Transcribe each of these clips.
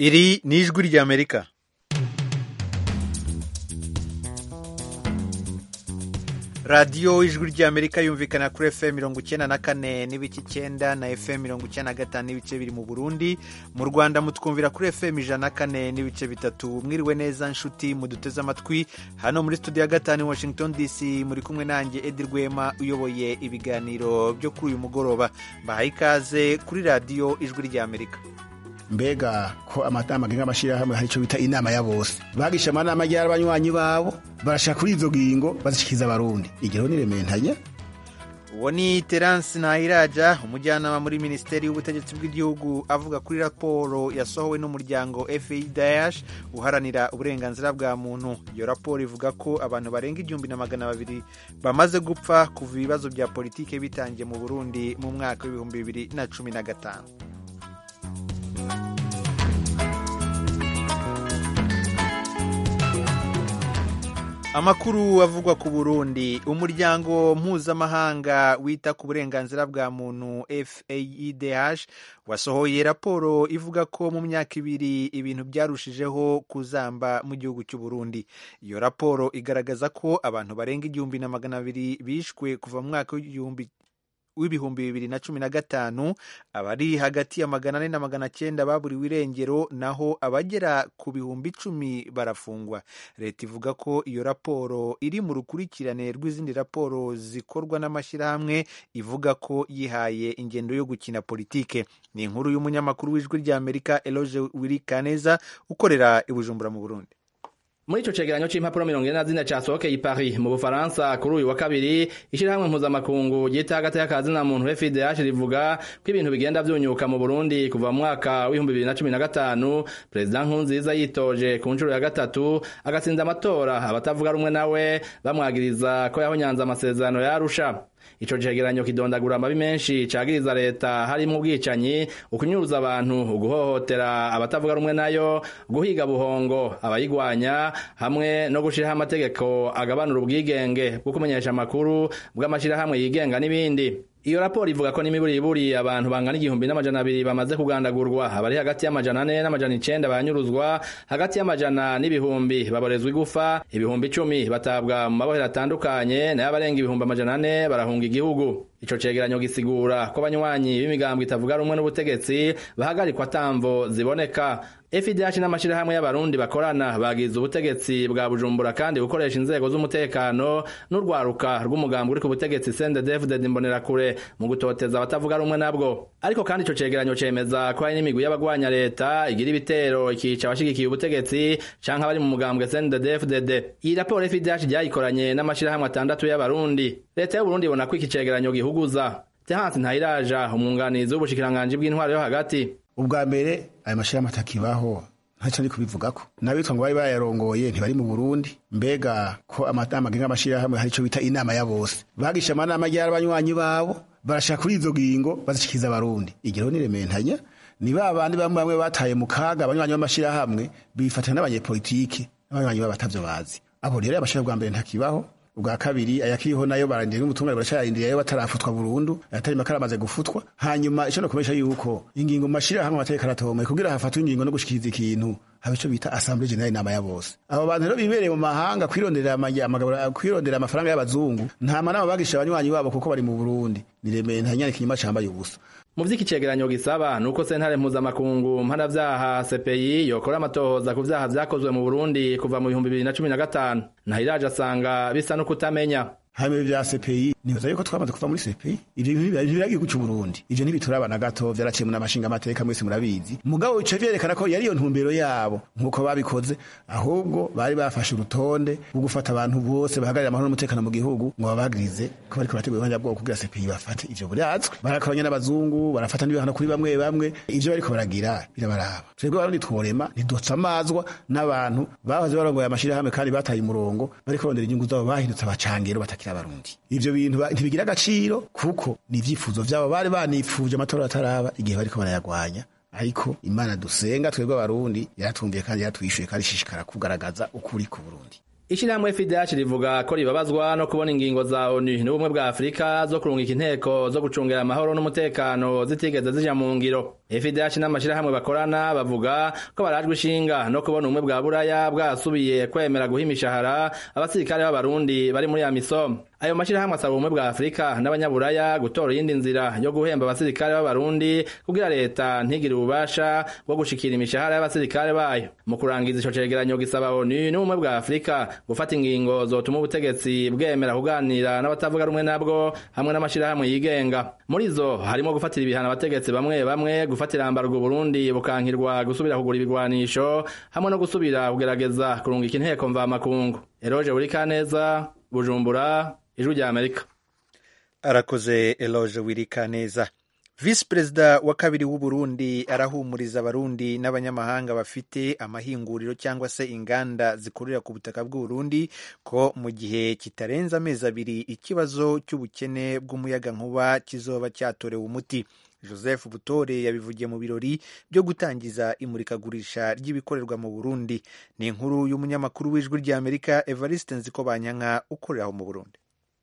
iri ni ijwi ry'amerika radiyo ijwi ry'amerika yumvikana kuri fm mirongo icyenda na kane n'ibice icyenda na fm mirongo icyenda na gatanu n'ibice biri mu burundi mu rwanda mutwumvira kuri fm ijana na kane n'ibice bitatu mwiriwe neza nshuti muduteze amatwi hano muri studio ya gatanu washington dc muri kumwe nanjye edi rwema uyoboye ibiganiro byo kuri uyu mugoroba mbahaye ikaze kuri radiyo ijwi ry'amerika mbega ko amatama agenga amashyirahamwe hari icyo bita inama ya bose bagisha amanama ryari abanywanyi babo barashaka kuri izo ngingo bazishikiza abarundi igero nirementanya uwo ni terance ntayiraja umujyanama muri minisiteri y'ubutegetsi bw'igihugu avuga kuri raporo yasohowe n'umuryango feidash uharanira uburenganzira bwa muntu iyo raporo ivuga ko abantu barenga igihumbi na magana babiri bamaze gupfa kuva ibibazo bya politiki bitangiye mu burundi mu mwaka w'ibihumbi bibiri na cumi na gatanu amakuru avugwa ku burundi umuryango mpuzamahanga wita ku burenganzira bwa muntu faidh wasohoye raporo ivuga ko mu myaka ibiri ibintu byarushijeho kuzamba mu gihugu cy'u burundi iyo raporo igaragaza ko abantu barenga igihumbi na magana abiri bishwe kuva mu mwaka w'igihumbi w'ibihumbi bibiri na cumi na gatanu abari hagati ya magana ane na magana cyenda baburiwe irengero naho abagera ku bihumbi icumi barafungwa leta ivuga ko iyo raporo iri mu rukurikirane rw'izindi raporo zikorwa n'amashyirahamwe ivuga ko yihaye ingendo yo gukina politike ni inkuru y'umunyamakuru w'ijwi ry'amerika eloge wirikaneza ukorera i bujumbura mu burundi muri ico cegeranyo c'impapuro mirongo ine na zine casohokeye i Paris mu Bufaransa kuri uyu wa kabiri ishirahamwe mpuzamakungu ryita hagati y'akazi na muntu FIDH rivuga ko ibintu bigenda vyunyuka mu Burundi kuva mu mwaka w'ibihumbi bibiri na cumi na gatanu perezida Nkurunziza yitoje ku nshuro ya gatatu agatsinda amatora abatavuga rumwe nawe bamwagiriza ko yahonyanze amasezerano ya Arusha ico cegeranyo kidondagura amabi menshi cagiriza leta harimo ubwicanyi ukunyuruza abantu uguhohotera abatavuga rumwe nayo guhiga buhongo abayigwanya hamwe no gushiraho amategeko agabanura ubwigenge bwo kumenyesha amakuru bw'amashirahamwe yigenga n'ibindi iyo raporo ivuga ko n'imiburiburi abantu bangana igihumbi n'amajana abiri bamaze kugandagurwa abari hagati y'amajana ane n'amajana icenda banyuruzwa hagati y'amajana n'ibihumbi baborezwa igufa ibihumbi icumi batabwa mu mabohero atandukanye nayo abarenga ibihumbi amajana ane barahunga igihugu ico cegeranyo gisigura ko abanywanyi b'imigambwe itavuga rumwe n'ubutegetsi bahagarikwa tamvo ziboneka FIDH n'amashirahamwe y'abarundi bakorana bagize ubutegetsi bwa Bujumbura kandi gukoresha inzego z'umutekano n'urwaruka rw'umugambi uri ku butegetsi CNDD-FDD Imbonerakure mu gutoteza abatavuga rumwe nabwo ariko kandi ico cegeranyo cemeza ko hari n'imigwi y'abagwanya leta igira ibitero ikica abashigikiye ubutegetsi canke abari mu mugambwe CNDD-FDD iyi raporo FIDH ryayikoranye n'amashirahamwe atandatu y'abarundi leta y'Uburundi ibona ko iki cegeranyo gihuguza Terence Ntayiraja umwunganizi w'ubushikiranganji bw'intwaro yo hagati ubwa mbere aya mashyirahamwe atakibaho ntacyo ari kubivugako n'abitwa ngo bari bayarongoye ntibari mu burundi mbega ko amatama agenga amashyirahamwe hari icyo bita inama ya bose bagisha amanama ryari abanywanyi babo barashaka kuri izo ngingo bazishikiza abarundi igero nirementanya ni ba bandi bamwe bamwe bataye mu kaga abanywanyi b'amashyirahamwe bifatanya n'abanyepolitiki n'abanywanyi babo batavyo bazi abo rero amashyirahamwe bwa mbere ntakibaho ubwa kabiri ayakiriho nayo barandiriye n'ubutungane baracayarindiriye ayo batarafutwa burundu ayatari makara amaze gufutwa hanyuma ico nokomesha yuko ingingo mu mashirahamwe amategeko aratomoye kugira hafatwe ingingo no gushikiriza ikintu haba ico bita assemblée générale inama ya bose abo bantu rero bibereye mu mahanga kwirondera amagabura kwirondera amafaranga y'abazungu nta manama bagisha abanywanyi babo kuko bari mu Burundi niremeye ntanyane ikinyuma cambaye ubusa mu vy'iki cegeranyo gisaba nuko sentare mpuzamakungu mpanavyaha CPI yokora amatohoza ku vyaha vyakozwe mu Burundi kuva mu bihumbi bibiri na cumi na gatanu Ntahiraje asanga bisa no kutamenya hame vya CPI nibaza yuko twamaze kuva muri CPI ivyo ntibiragiye cy'u Burundi ivyo ntibituraba na gato vyaraciye mu namashinga amateka mwese murabizi mugabo bica vyerekana ko yari iyo ntumbero yabo nkuko babikoze ahubwo bari bafashe urutonde rwo gufata abantu bose bahagarira amahoro n'umutekano mu gihugu ngo babagirize ko bariko barategura ubuhanja bwabo kugira CPI bafate ivyo burazwe barakoranya n'abazungu barafata n'ibihano kuri bamwe bamwe ivyo bariko baragira birabaraba twebwe barundi tworema ntidutsa amazwa n'abantu bahoze barongoye amashirahamwe kandi bataye umurongo bariko barondera inyungu zabo bahindutse abacangero batakira abarundi ivyo bintu ntibigira agaciro kuko ni ivyifuzo vyabo bari banipfuje amatora ataraba igihe bariko barayagwanya ariko imana dusenga twebwe abarundi yaratumviye kandi yaratwishuye kandi ishishikara kugaragaza ukuri ku burundi ishirahamwe FIDH rivuga ko ribabazwa no kubona ingingo za ONU n'ubumwe bwa Afrika zo kurungika inteko zo gucungera amahoro n'umutekano zitigeze zija mu ngiro FDH n'amashirahamwe bakorana bavuga ko barajwe ishinga no kubona ubumwe bwa buraya bwasubiye kwemera guha imishahara abasirikare b'abarundi bari muri amisom ayo mashirahamwe asaba ubumwe bwa afurika n'abanyaburaya gutora iyindi nzira yo guhemba abasirikare b'abarundi kugira leta ntigire ububasha bwo gushikira imishahara y'abasirikare bayo mu kurangiza ico cegeranyo gisaba onu n'ubumwe bwa afurika gufata ingingo zotuma ubutegetsi bwemera kuganira n'abatavuga rumwe nabwo hamwe n'amashirahamwe yigenga muri zo harimo gufatira ibihano abategetsi bamwe bamwe gufatira ambarwa Burundi bukankirwa gusubira kugura ibigwanisho hamwe no gusubira kugerageza kurungika inteko mvamakungu Eroje Burikaneza Bujumbura Ijwi rya Amerika arakoze Eloge Wirikaneza visi perezida wa kabiri w'u Burundi arahumuriza abarundi n'abanyamahanga bafite amahinguriro cyangwa se inganda zikorera ku butaka bw'u Burundi ko mu gihe kitarenze amezi abiri ikibazo cy'ubukene bw'umuyagankuba kizoba cyatorewe umuti joseph butore yabivugiye mu birori byo gutangiza imurikagurisha ry'ibikorerwa mu burundi ni inkuru y'umunyamakuru w'ijwi ry'amerika evariste nzikobanyanka ukorera aho mu burundi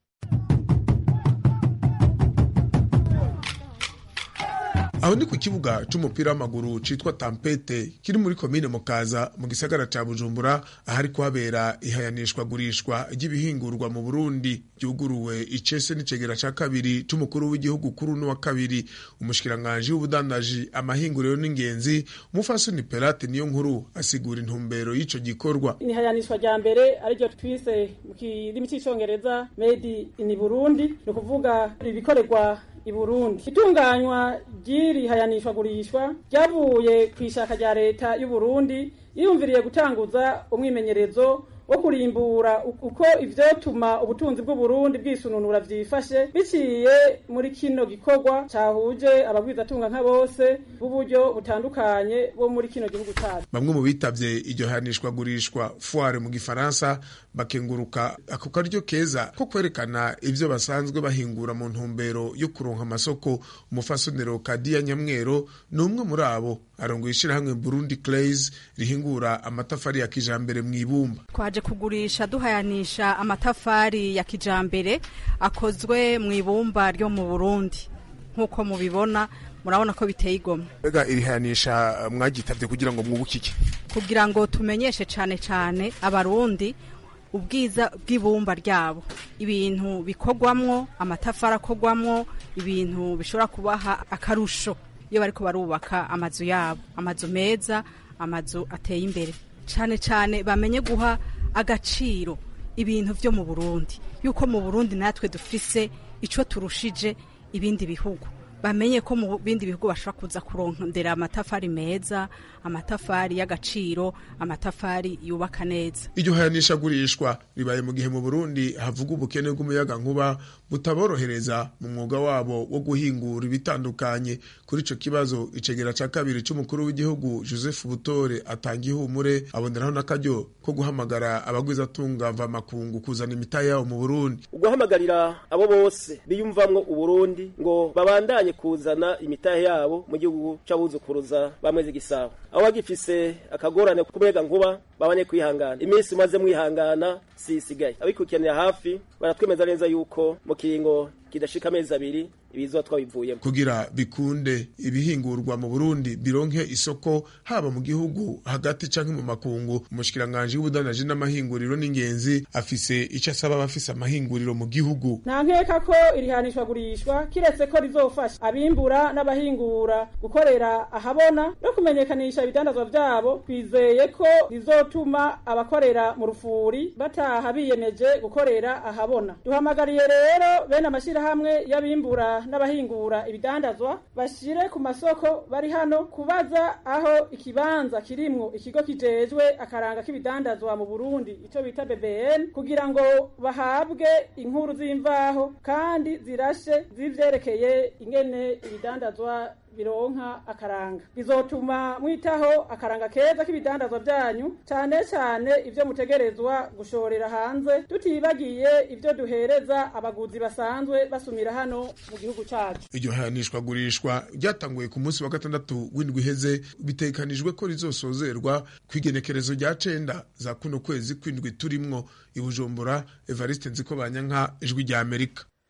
aho ni ku kibuga c'umupira w'amaguru citwa tampete kiri muri komine mukaza mu gisagara ca bujumbura ahari kuhabera ihayanishwa gurishwa ry'ibihingurwa mu burundi ryuguruwe icese n'icegera ca kabiri c'umukuru w'igihugu kuri uno wa kabiri umushikiranganji w'ubudandaji amahinguriro n'ingenzi umufasoni perate niyo nkuru asigura intumbero y'ico gikorwa ihayanishwa rya mbere ariryo twise mu kirimi c'icongereza made in burundi ni ukuvuga ibikorerwa i Burundi itunganywa ry'iri hayanishwa gurishwa ryavuye ku ishaka rya leta y'u Burundi yiyumviriye gutanguza umwimenyerezo wo kurimbura uko ivyotuma ubutunzi bw'u Burundi bwisununura vyifashe biciye muri kino gikorwa cahuje abagwizatunga nka bose b'uburyo butandukanye bo muri kino gihugu cacu bamwe mu bitavye iryo hanishwa gurishwa foire mu gifaransa bakenguruka ako karyo keza ko kwerekana ivyo basanzwe bahingura mu ntumbero yo kuronka amasoko umufasonero kadiya nyamwero ni umwe muri abo arongoye ishirahamwe burundi clays rihingura amatafari ya kijambere mw'ibumba twaje kugurisha duhayanisha amatafari ya kijambere akozwe mu ibumba ryo mu burundi nk'uko mubibona murabona ko biteye igomwe mbega iri hayanisha mwagitavye kugira ngo mwubukike kugira ngo tumenyeshe cane cane abarundi ubwiza bw'ibumba ryabo ibintu bikorwamwo amatafari akorwamwo ibintu bishobora kubaha akarusho iyo bariko barubaka amazu yabo amazu meza amazu ateye imbere cane cane bamenye guha agaciro ibintu vyo mu Burundi yuko mu Burundi natwe dufise ico turushije ibindi bihugu bamenye ko mu bindi bihugu bashobora kuza kurondera amatafari meza amatafari y'agaciro amatafari yubaka neza iryo hayanisha gurishwa ribaye mu gihe mu Burundi havuga ubukene bw'umuyaga nkuba butaborohereza mu mwuga wabo wo guhingura ibitandukanye kuri ico kibazo icegera ca kabiri c'umukuru w'igihugu Joseph Butore atanga ihumure aboneraho n'akaryo ko guhamagara abagwizatunga mva makungu kuzana imitahe yabo mu Burundi uguhamagarira abo bose biyumvamwo uburundi ngo babandanye kuzana imitahe yabo mu gihugu c'abuzukuruza bamweze igisabo aho bagifise akagorane k'umuyaga nkuba babanye kwihangana iminsi umaze mwihangana si isigaye abikukiranira hafi baratwemeza neza yuko mu kiringo kidashika amezi abiri ibizoba twabivuyemo kugira bikunde ibihingurwa mu Burundi bironke isoko haba mu gihugu hagati canke mu makungu umushikiranganje w'ubudandaji n'amahinguriro n'ingenzi afise ico asaba abafise amahinguriro mu gihugu nta nkeka ko irihanishwa gurishwa kiretse ko rizofasha abimbura n'abahingura gukorera ahabona no kumenyekanisha ibidandazwa vyabo twizeye ko rizotuma abakorera mu rufuri bataha biyemeje gukorera ahabona duhamagariye rero bene amashirahamwe y'abimbura n'abahingura ibidandazwa bashire ku masoko bari hano kubaza aho ikibanza kirimwo ikigo kijejwe akaranga k'ibidandazwa mu Burundi ico bita BBN kugira ngo bahabwe inkuru z'imvaho kandi zirashe zivyerekeye ingene ibidandazwa bironka akaranga bizotuma mwitaho akaranga keza k'ibidandazwa vyanyu cane cane ivyo mutegerezwa gushorera hanze tutibagiye ivyo duhereza abaguzi basanzwe basumira hano mu gihugu cacu iryo hayanishwa gurishwa ryatanguye ku munsi wa gatandatu w'indwi iheze bitekanijwe ko rizosozerwa kw'igenekerezo rya cenda za kuno kwezi kw'indwi turimwo i Bujumbura Evariste Nzikobanyanka ijwi rya Amerika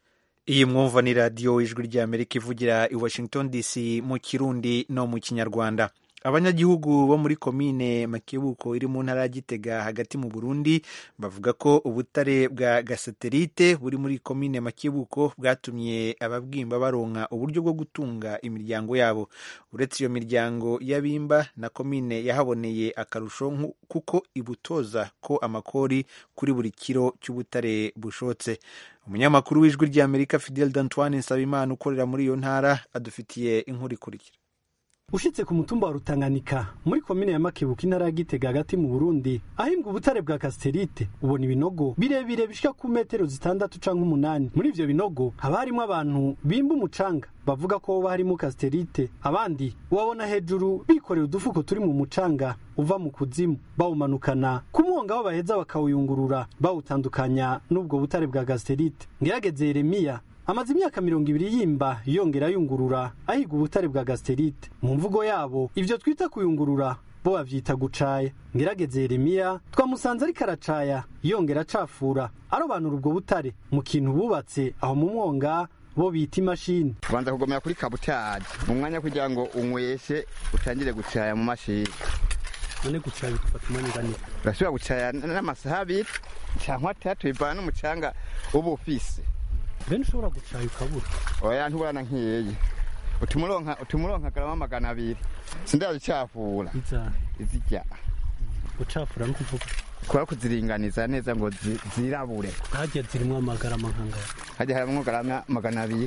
iyi mwumva ni radiyo ijwi ry'amerika ivugira i washington dc mu kirundi no mu kinyarwanda abanyagihugu bo muri komine makebuko iri mu ntara ya gitega hagati mu burundi bavuga ko ubutare bwa gasaterite buri muri komine makebuko bwatumye ababwimba baronka uburyo bwo gutunga imiryango yabo uretse iyo miryango y'abimba na komine yahaboneye akarusho kuko ibutoza ko amakori kuri buri kiro cy'ubutare bushotse umunyamakuru w'ijwi ry'amerika fidel d'antoine nsabimana ukorera muri iyo ntara adufitiye inkuru ikurikira ushitse ku mutumba wa rutanganika muri komine ya makebuka intara ya gitega hagati mu burundi ahimbwa ubutare bwa kasiterite ubona ibinogo birebire bishika ku metero zitandatu canke umunani muri ivyo binogo haba harimwo abantu bimba umucanga bavuga ko hoba harimo kasiterite abandi ubabona hejuru bikorera udufuko turi mu mucanga uva mu kuzimu bawumanukana ku mwonga aho baheza bakawuyungurura bawutandukanya n'ubwo butare bwa kasiterite ngerageze yeremiya amaze imyaka mirongo ibiri yimba yongera yungurura ahiga ubutare bwa gasiterite mu mvugo yabo ibyo twita kuyungurura bo bavyita gucaya ngerageze yeremiya twamusanze ariko aracaya yongera acafura arobanura ubwo butare mu kintu bubatse aho mu mwonga bo bita imashini tubanza kugomera kuri kabutaje mu mwanya kugira ngo unyweshe utangire gucaya mu mashini none gucaya bigufata umwanya ungana urashobora gucaya n'amasaha abiri cyangwa atatu bivana n'umucanga uba ufise bene ushobora gucaya ukabura oya ntuburana nk'iyi utumuronka utumuronka garama magana abiri sindazicafura iza izijya gucafura no kuvuga kubera kuziringaniza neza ngo zi- zirabure hajya zirimwo amagarama nkangaya hajya harimwo garama magana abiri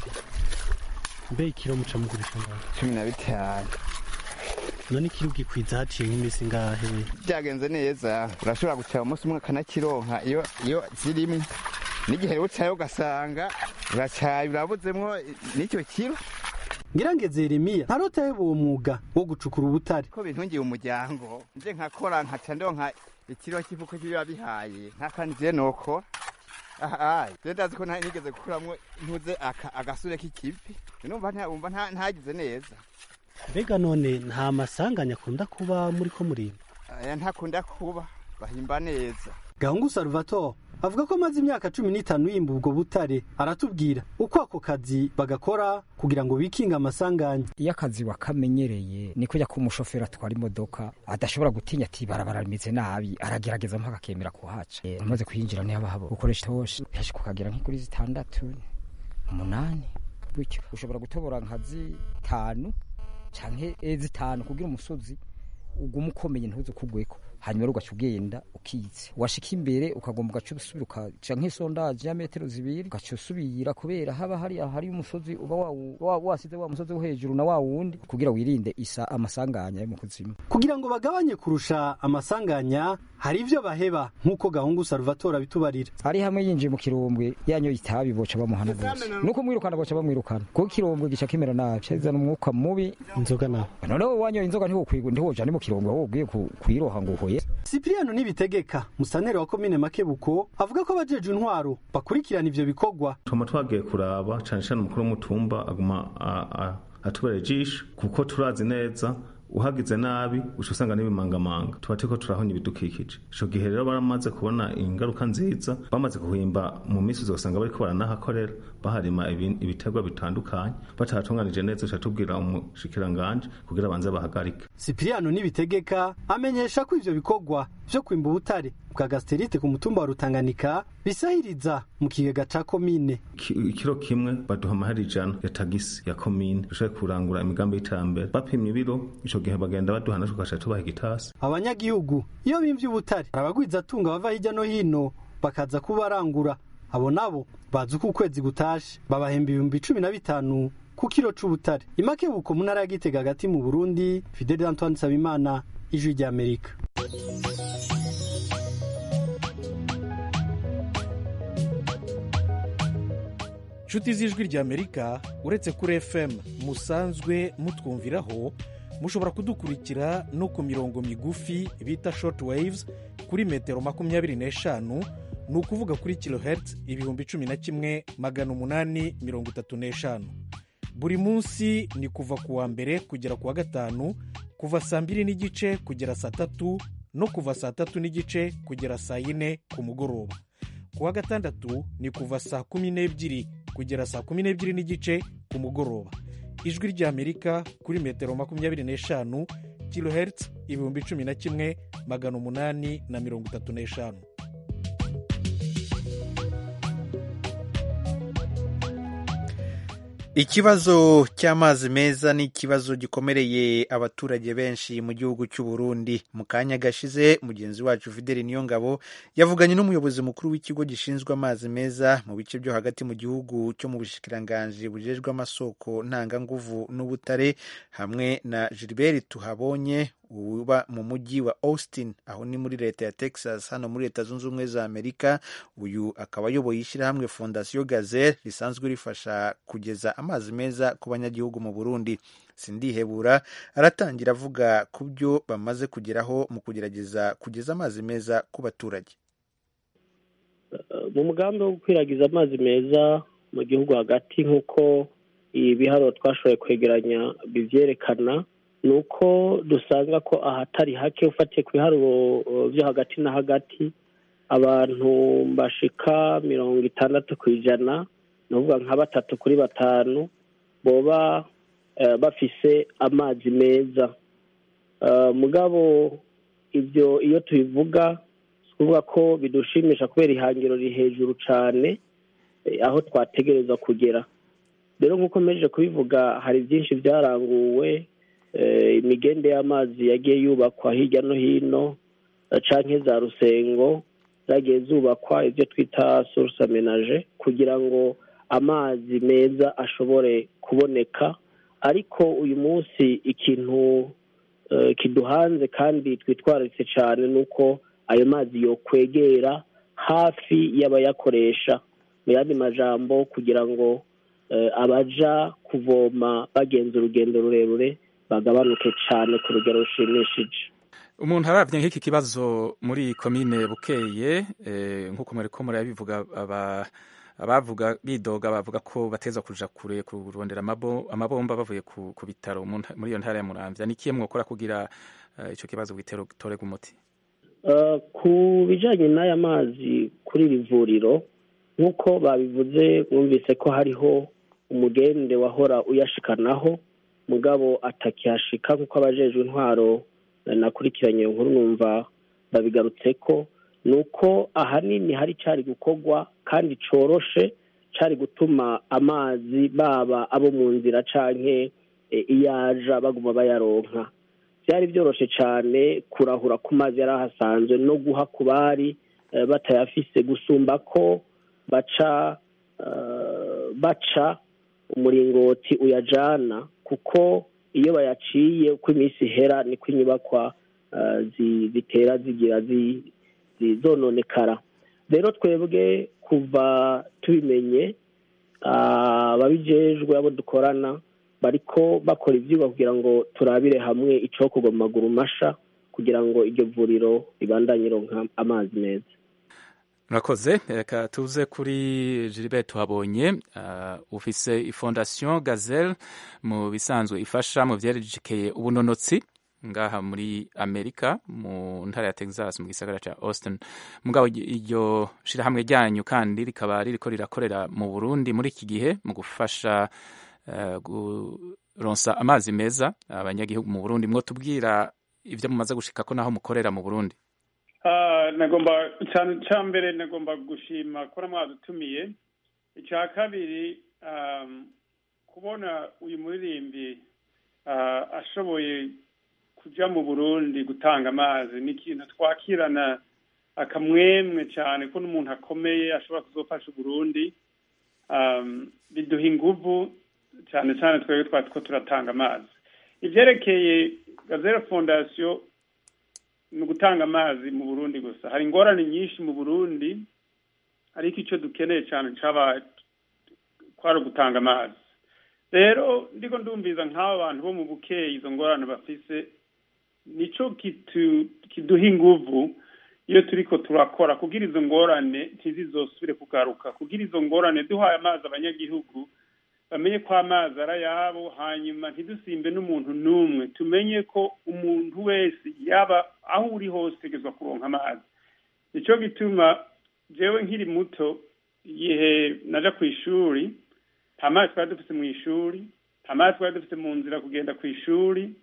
mbe ikiro muca mugurisha ngaho cumi na bitanu none ikiro ugikwiza haciye nk'imisi ngahe byagenze neza urashobora gucaya umunsi umwe akanakironka iyo iyo zirimwe n'igihe ucaye ugasanga uracaye urabuzemwo n'icyo kiro ngirangeze yeremiya ntarota yeba uwo mwuga wo gucukura ubutare ko bintungiye umuryango nje nkakora nkaca ndonka ikiro cy'ifuko kibiba bihaye nkakandi je nokora aha je ndazi ko nta- nigeze gukuramwo ntuze aka- agasure k'ikivi numva nta- wumva nta- ntagize neza mbega none nta masanganya akunda kuba muri ko murimba aya ntakunda kuba bahimba neza gahungu salvatore avuga ko amaze imyaka cumi n'itanu yimba ubwo butare aratubwira uko ako kazi bagakora kugira ngo bikinge amasanganya iyo akazi wakamenyereye ni kujya ko umushoferi atwara imodoka adashobora gutinya ati barabara rimeze nabi aragerageza mpaka akemera kuhaca Eh, umaze kuyinjira niho haba gukoresha itoshi henshi kukagera nk'ikuri zitandatu umunani gutyo ushobora gutobora nka zitanu canke eh, zitanu kugira umusozi uguma ukomeye ntuze ukugweko hanyuma rero ugaca ugenda ukitse washika imbere ukagomba ugaca usubira ukaca nk'isondaje ya metero zibiri ugaca usubira kubera haba hari hari umusozi uba wawu- wa- wasize wa musozi wo hejuru na wa wundi kugira wirinde isa amasanganya yo mu kuzimu kugira ngo bagabanye kurusha amasanganya hari ivyo baheba nk'uko gahungu salvatore abitubarira hari hamwe yinjiye mu kirombwe yanyoye itabi boca bamuhana rwose nuko mwirukana boca bamwirukana kuko ikirombwe gica kimera nabi cazana umwuka mubi inzoga nawe noneho wanyoye inzoga ntiwokwigwa ntiwoja ni mu kirombwe wowe ubwiye ku- kuyiroha ngo uhoye Cipriano Nibitegeka musanteri wa komine Makebuko avuga ko abajeje intwaro bakurikirana ivyo bikorwa tuma twagiye kuraba cyane cyane umukuru w'umutumba aguma a- a- atubera ijisho kuko turazi neza uhagize nabi uca usanga n'ibimangamanga tuba turiko turahonya ibidukikije ico gihe rero baramaze kubona ingaruka nziza bamaze kuhimba mu minsi uzosanga bariko baranahakorera baharima ibi- ibiterwa bitandukanye batahatunganije neza uca tubwira umushikiranganje kugira banze bahagarike Cipriano Nibitegeka amenyesha ko ivyo bikorwa vyo kwimba ubutare bwa gasterite ku mutumba wa Rutanganika bisahiriza mu kigega ca komine Ki- ikiro kimwe baduha amahera ijana ya tagisi ya komine dushobore kurangura imigambi y'iterambere bapimye ibiro ico gihe bagenda baduha natwe tugaca tubaha igitasi abanyagihugu iyo bimvye ubutare abagwiza atunga bava hirya no hino bakaza kubarangura abo nabo bazi uko ukwezi gutashe babahemba ibihumbi cumi na bitanu ku kiro c'ubutare imakebuko mu ntara ya Gitega hagati mu Burundi Fidel Antoine Nsabimana ijwi rya Amerika nshuti z'ijwi ry'amerika uretse kuri fm musanzwe mutwumviraho mushobora kudukurikira no ku mirongo migufi bita short waves kuri metero makumyabiri n'eshanu ni ukuvuga kuri kilohertz ibihumbi cumi na kimwe magana umunani mirongo itatu n'eshanu buri munsi ni kuva ku wa mbere kugera ku wa gatanu kuva saa mbiri n'igice kugera saa tatu no kuva saa tatu n'igice kugera saa yine ku mugoroba ku wa gatandatu ni kuva saa kumi n'ebyiri kugera saa kumi n'ebyiri n'igice ku mugoroba ijwi ry'amerika kuri metero makumyabiri n'eshanu kilohertz ibihumbi cumi na kimwe magana umunani na mirongo itatu n'eshanu ikibazo cy'amazi meza ni ikibazo gikomereye abaturage benshi mu gihugu cy'u Burundi mu kanya gashize mugenzi wacu Fideli Niyongabo yavuganye n'umuyobozi mukuru w'ikigo gishinzwe amazi meza mu bice byo hagati mu gihugu cyo mu bushikiranganji bujejwe amasoko ntanganguvu n'ubutare hamwe na Gilbert Tuhabonye uba mu mujyi wa Austin aho ni muri leta ya Texas hano muri leta zunze ubumwe za Amerika uyu akaba ayoboye ishyirahamwe Fondation Gazelle risanzwe rifasha kugeza amazi meza ku banyagihugu mu Burundi sindihebura aratangira avuga ku byo bamaze kugeraho mu kugerageza kugeza amazi meza ku baturage mu mugambi wo gukwiragiza amazi meza mu gihugu hagati nk'uko ibiharuro twashoboye kwegeranya bivyerekana ni uko dusanga ko ahatari hake ufatiye ku biharuro byo hagati na hagati abantu bashika mirongo itandatu ku ijana ni ukuvuga nka batatu kuri batanu boba bafise amazi meza mugabo ibyo iyo tubivuga si ukuvuga ko bidushimisha kubera ihangiro riri hejuru cyane aho twategereza kugera rero nk'uko mpejeje kubivuga hari byinshi byaranguwe imigende y'amazi yagiye yubakwa hirya no hino canke za rusengo zagiye zubakwa ibyo twita source amenage kugira ngo amazi meza ashobore kuboneka ariko uyu munsi ikintu kiduhanze kandi twitwararitse cyane ni uko ayo mazi yokwegera hafi y'abayakoresha mu yandi majambo kugira ngo abaja kuvoma bagenza urugendo rurerure bagabanuke cyane ku rugero rushimishije umuntu arabye nk'iki kibazo muri komine bukeye nk'uko muri ko murabivuga abavuga bidoga bavuga ko bateza kuja kure kurondera amabomba bavuye ku bitaro muri iyo ntara ya muramvya ni ikihe mwokora kugira ico kibazo gitorega umuti ku bijanye n'aya mazi kuri iri vuriro nk'uko babivuze mwumvise ko hariho umugende wahora uyashikanaho mugabo atakihashika nk'uko abajejwe intwaro nakurikiranye nkuru numva babigarutse ko ni uko ahanini hari cyari gukorwa kandi coroshe cyari gutuma amazi baba abo mu nzira canke iyaja baguma bayaronka byari byoroshe cyane kurahura ku mazi yari ahasanzwe no guha ku bari batayafise gusumba ko baca baca umuringoti uyajana kuko iyo bayaciye uko iminsi ihera niko inyubakwa zitera zigira zononekara rero twebwe kuva tubimenye ababijejwe abo dukorana bariko bakora ibyigwa kugira ngo turabire hamwe icokorwa mu maguru masha kugira ngo iryo vuriro ribandanye ironka amazi meza murakoze reka tuze kuri Gilbert tuhabonye ufise ifondasiyo gazelle mu bisanzwe ifasha mu byerekeye ubunonotsi ngaha muri amerika mu ntara ya texas mu gisagara cya austin mugabo iryo shirahamwe ryanyu kandi rikaba ririko rirakorera mu burundi muri iki gihe mu gufasha kuronsa amazi meza abanyagihugu mu burundi mwo tubwira ibyo mumaze gushika ko naho mukorera mu burundi nagomba cya mbere nagomba gushima ko mwadutumiye icya kabiri kubona uyu muririmbi ashoboye kujya mu burundi gutanga amazi ni ikintu twakirana akamwemwe cyane ko n'umuntu akomeye ashobora kuzofasha uburundi biduha inguvu cyane cyane twebwe twari two turatanga amazi ibyerekeye gazera fondasiyo ni ugutanga amazi mu burundi gusa hari ingorane nyinshi mu burundi ariko icyo dukeneye cyane cyaba kwari ugutanga amazi rero ndiko ndumviza nk'aba bantu bo mu bukeyi izo ngorane bafise nico kiduha inguvu iyo turiko turakora kugira izo ngorane ntizizosubire kugaruka kugira izo ngorane duhaye amazi abanyagihugu bamenye ko amazi ari ayabo hanyuma ntidusimbe n'umuntu n'umwe tumenye ko umuntu wese yaba aho uri hose utegezwa kuronka amazi nicyo gituma jewe nkiri muto igihe naja ku ishuri nta mazi twari dufite mu ishuri nta mazi twari dufite mu nzira kugenda ku ishuri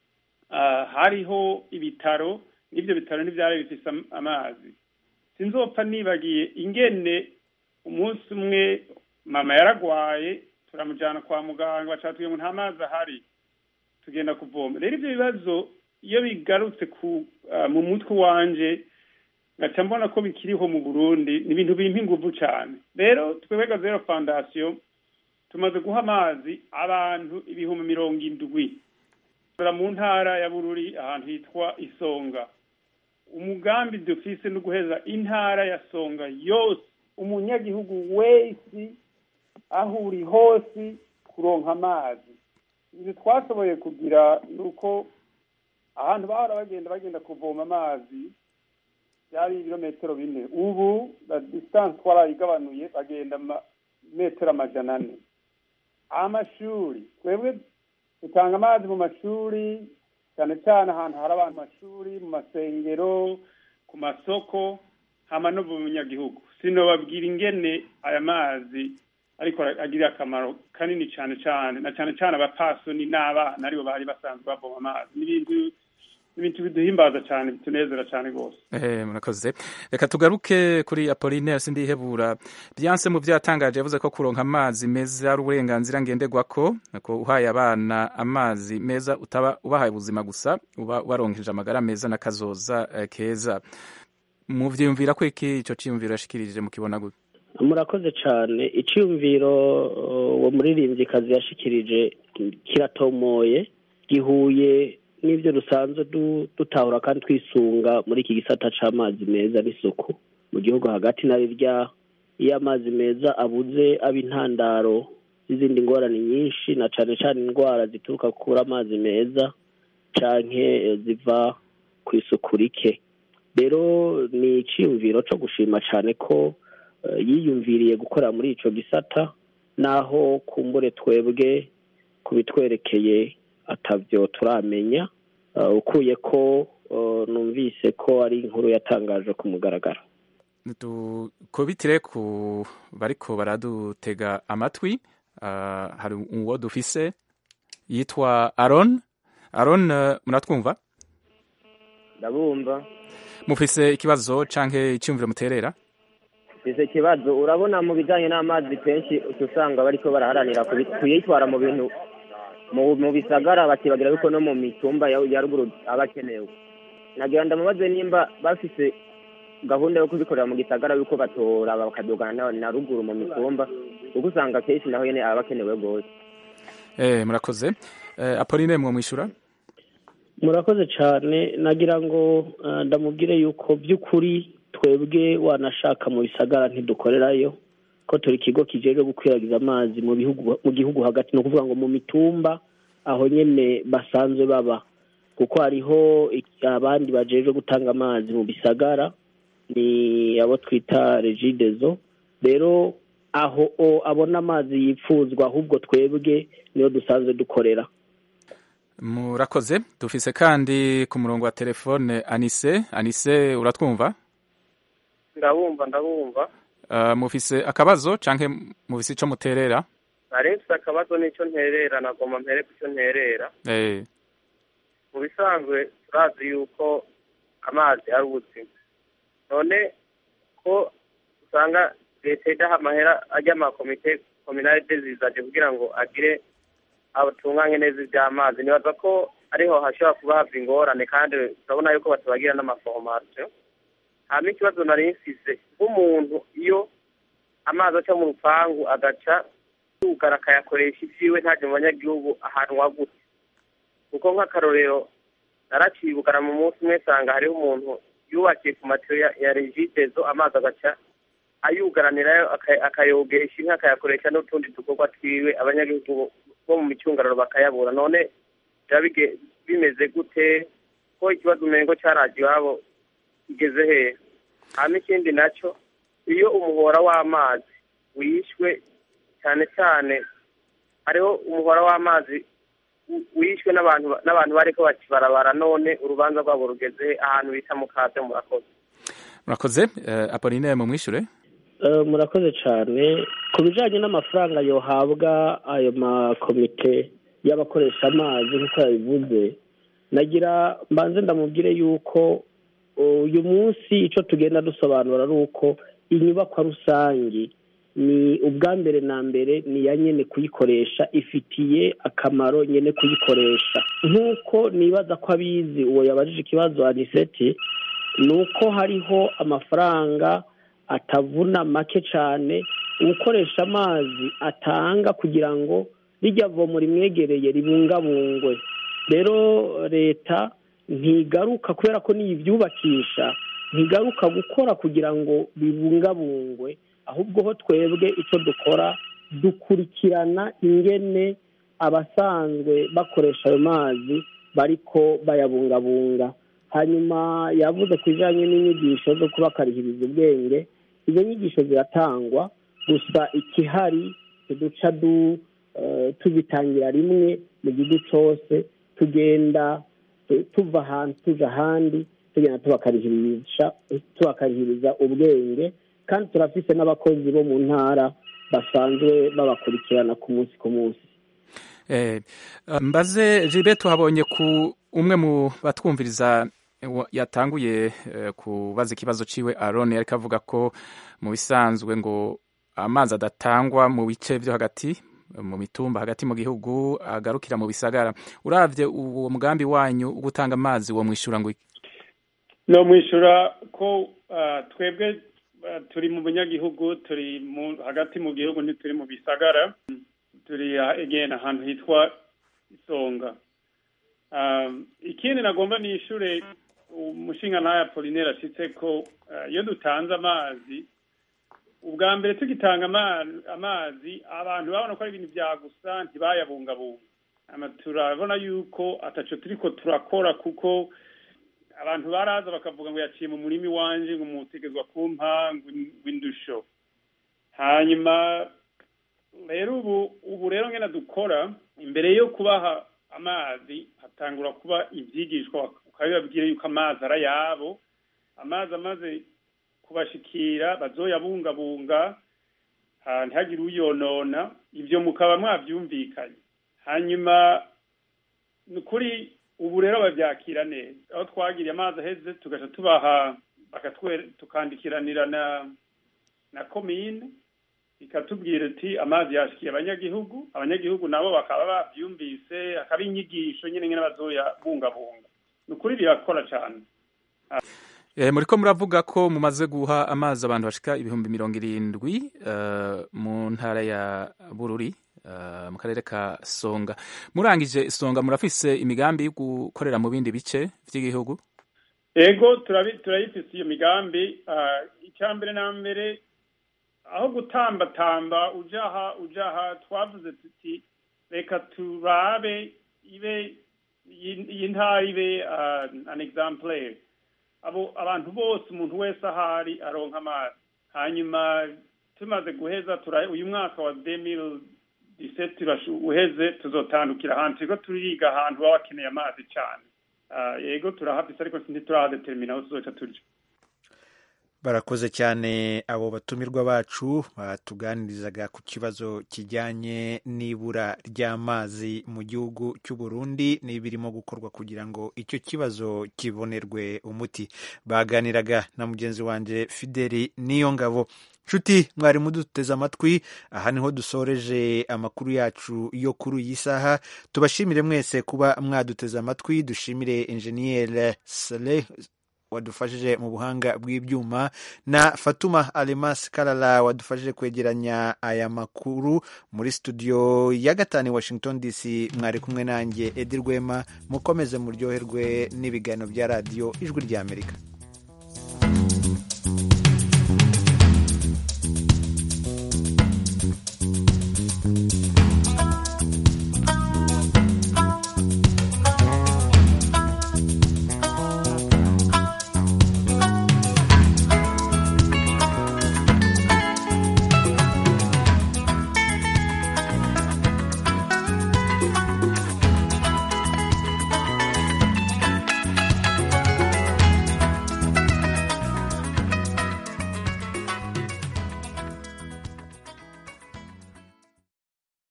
Ah, hariho ibitaro n'ibyo bitaro ntibyari bifise am- amazi sinzopfa nibagiye ingene umunsi umwe mama yaragwaye turamujyana kwa muganga bacatubwiye ngo nta mazi ahari tugenda kuvoma rero ibyo bibazo iyo bigarutse ku ah, mu mutwe wanje ngaca mbona ko bikiriho mu burundi ni ibintu bimpa inguvu cyane rero twebwe zero fondasiyo tumaze guha amazi abantu ibihumbi mirongo indwi Dora mu ntara ya bururi ahantu hitwa isonga umugambi dufise no guheza intara ya songa yose umunyagihugu wese aho uri hose kuronka amazi ibyo twashoboye kugira ni uko ahantu bahora bagenda bagenda kuvoma amazi byari ibirometero bine ubu la distance twarayigabanuye bagenda ma- metero amajana ane amashuri twebwe dutanga amazi mu mashuri cyane cyane ahantu hari abantu mu mashuri mu masengero ku masoko hama no mu banyagihugu sinobabwira ingene aya mazi ariko agirira akamaro kanini cyane cyane na cyane cyane abapasoni n'abana aribo bari basanzwe bavoma amazi n'ibintu n'ibintu biduhimbaza cyane bitunezera cyane rwose Eh, murakoze reka tugaruke kuri apolinaire sindihebura byanse mu byatangaje yavuze ko kuronka amazi meza ari uburenganzira ngenderwako ko uhaye abana amazi meza utaba ubahaye ubuzima gusa uba waronkeje amagara meza n'akazoza eh, keza muvyiyumvira ko iki ico ciyumviro yashikirije mukibona gute murakoze cyane icyumviro uh, uwo muririmbyikazi yashikirije kiratomoye gihuye n'ibyo dusanzwe du- dutahura kandi twisunga muri iki gisata c'amazi meza n'isuku mu gihugu hagati na rirya iyo amazi meza abuze aba intandaro z'izindi ngorane nyinshi na cane cane indwara zituruka ku kubura amazi meza canke eh, ziva ku isuku rike rero ni iciyumviro co gushima cane ko eh, yiyumviriye gukorera muri ico gisata naho kumbure twebwe kubitwerekeye atavyo turamenya eh, ukuye ko eh, numvise ko ari inkuru yatangaje ku mugaragaro dukubitire ku bariko baradutega amatwi ah, hari uwo dufise yitwa aron aron eh, muratwumva ndabumva mufise ikibazo canke iciyumviro muterera icyo kibazo urabona mu bijyanye n'amazi kenshi uca usanga bariko baraharanira kubi- kuyitwara mu bintu mu mu bisagara bakibagira yuko no mu mitumba ya ya ruguru aba akenewe nagira ndamubaze nimba bafise gahunda yo kubikorera mu gisagara yuko batora bakadugana na, na ruguru mu mitumba kuko usanga kenshi naho nyene aba akenewe rwose eh, murakoze eh, apoline mwo mwishura murakoze cyane nagira ngo eh, ndamubwire yuko by'ukuri twebwe wanashaka mu bisagara ntidukorerayo ko turi ikigo kijejwe gukwiragiza amazi mu bihugu mu gihugu hagati ni ukuvuga ngo mu mitumba aho nyene basanzwe baba kuko hariho ik- abandi bajejwe gutanga amazi mu bisagara ni abo twita regidezo rero aho o abona amazi yipfuzwa ahubwo twebwe niyo dusanzwe dukorera murakoze dufise kandi ku murongo wa telefone anise anise uratwumva ndabumva ndabumva uh, mufise akabazo canke mufise ico muterera nari mfise akabazo n'icyo nterera nagomba mpere ku cyo nterera eh, mu bisanzwe turazi yuko amazi ari ubuzima none ko usanga leta idaha amahera ajya amakomite kominalite zizaje kugira ngo agire abatunganye neza iby'amazi nibaza ko ariho hashobora kuba hava ingorane kandi turabona yuko batabagira n'amaforomasiyo hama ikibazo nari mfise nk'umuntu iyo amazi aca mu rupangu agaca yugara akayakoresha ivyiwe ntaje mu banyagihugu ahanwa gute kuko nk'akarorero naracibugana mu munsi umwe nsanga hariho umuntu yubakiye ku matiyo ya, ya regidezo amazi agaca ayugaranirayo aka- akayogesha inka akayakoresha n'utundi dukorwa twiwe abanyagihugu bo mu micungararo bakayabura none biba bige- bimeze gute ko ikibazo umengo caraje iwabo kigeze hehe hama ikindi naco iyo umuhora w'amazi wishwe cyane cyane hariho umuhora w'amazi wi- wishwe n'abantu n'abantu bariko bakibarabara none urubanza rwabo rugeze he? ahantu bita mu kaze murakoze murakoze uh, apoline mu mwishure murakoze cyane ku bijyanye n'amafaranga yohabwa ayo makomite y'abakoresha amazi nk'uko yabivuze nagira mbanze ndamubwire yuko uyu munsi icyo tugenda dusobanura ari uko inyubakwa rusange ni ubwa mbere na mbere ni iya nyine kuyikoresha ifitiye akamaro nyine kuyikoresha nk'uko nibaza ko abizi uwo yabajije ikibazo aniseti ni uko hariho amafaranga atavuna make cyane ukoresha amazi atanga kugira ngo rijya vomo rimwegereye ribungabungwe rero leta ntigaruka kubera ko niyo ibyubakisha ntigaruka gukora kugira ngo bibungabungwe ahubwo ho twebwe icyo dukora dukurikirana ingene abasanzwe bakoresha ayo mazi bariko bayabungabunga hanyuma yavuze ku bijyanye n'inyigisho zo kubakarihiriza ubwenge izo nyigisho ziratangwa gusa ikihari duca tuzitangira rimwe mu gihugu cyose tugenda tuva ahantu tujya ahandi tugenda tubakarihiriza ubwenge kandi turafise n'abakozi bo mu ntara basanzwe babakurikirana ku munsi ku munsi mbaze jibe tuhabonye ku umwe mu batwumviriza yatanguye kubaza ikibazo ciwe aroni ariko avuga ko mu bisanzwe ngo amazi adatangwa mu bice byo hagati mu mitumba hagati mu gihugu agarukira mu bisagara uravye uwo mugambi wanyu wo gutanga amazi wo mwishura ngo no mwishura ko twebwe turi mu banyagihugu turi hagati mu gihugu ntituri mu bisagara turi egena ahantu hitwa isonga ikindi nagomba nishure umushinga ntaya polineri ashitse ko iyo dutanze amazi ubwa mbere tugitanga amazi abantu babona ko ari ibintu bya gusa ntibayabungabunga turabona yuko ataco turiko turakora kuko abantu baraza bakavuga ngo yaciye mu murimi wanje ngo mutegezwa kumpa w'indusho hanyuma rero ubu ubu rero ngena dukora imbere yo kubaha amazi hatangura kuba ibyigishwa ukabibabwira yuko amazi ari ayabo amazi amaze kubashikira bazoyabungabunga ntihagire uyonona ibyo mukaba mwabyumvikanye hanyuma ni ukuri ubu rero babyakira neza aho twagiriye amazi aheze tugaca tubaha tukandikiranira na na komine ikatubwira ati amazi yashikiye abanyagihugu abanyagihugu nabo bakaba babyumvise akaba inyigisho nyine nyine bazoyabungabunga ni ukuri birakora cyane muri ko muravuga ko mumaze guha amazi abantu bashika ibihumbi mirongo irindwi mu ntara ya bururi mu karere ka songa murangije songa murafise imigambi yo gukorera mu bindi bice by'igihugu ego turayifise iyo migambi icya mbere na mbere aho gutambatamba ujaha ujaha twavuze tuti reka turabe ibe iyi ntara ibe an exemplaire abo abantu bose umuntu wese ahari aronka amazi hanyuma tumaze guheza uyu mwaka wa demil diseti uheze tuzotandukira ahantu turiko turiga ahantu baba bakeneye amazi cyane yego turahafise ariko ntiturahadetermina aho tuzoca turya barakoze cyane abo batumirwa bacu batuganirizaga ku kibazo kijyanye n'ibura ry'amazi mu gihugu cy'u Burundi n'ibirimo gukorwa kugira ngo icyo kibazo kibonerwe umuti baganiraga na mugenzi wanjye Fideli Niyongabo nshuti mwari muduteze amatwi aha niho dusoreje amakuru yacu yo kuri iyi saha tubashimire mwese kuba mwaduteze amatwi dushimire enjeniyeri Saleh wadufashije mu buhanga bw'ibyuma na Fatuma Alemas Karara wadufashije kwegeranya aya makuru muri studio ya gatanu Washington DC mwari kumwe nanjye Edi Rwema mukomeze muryoherwe n'ibiganiro bya radiyo ijwi ry'Amerika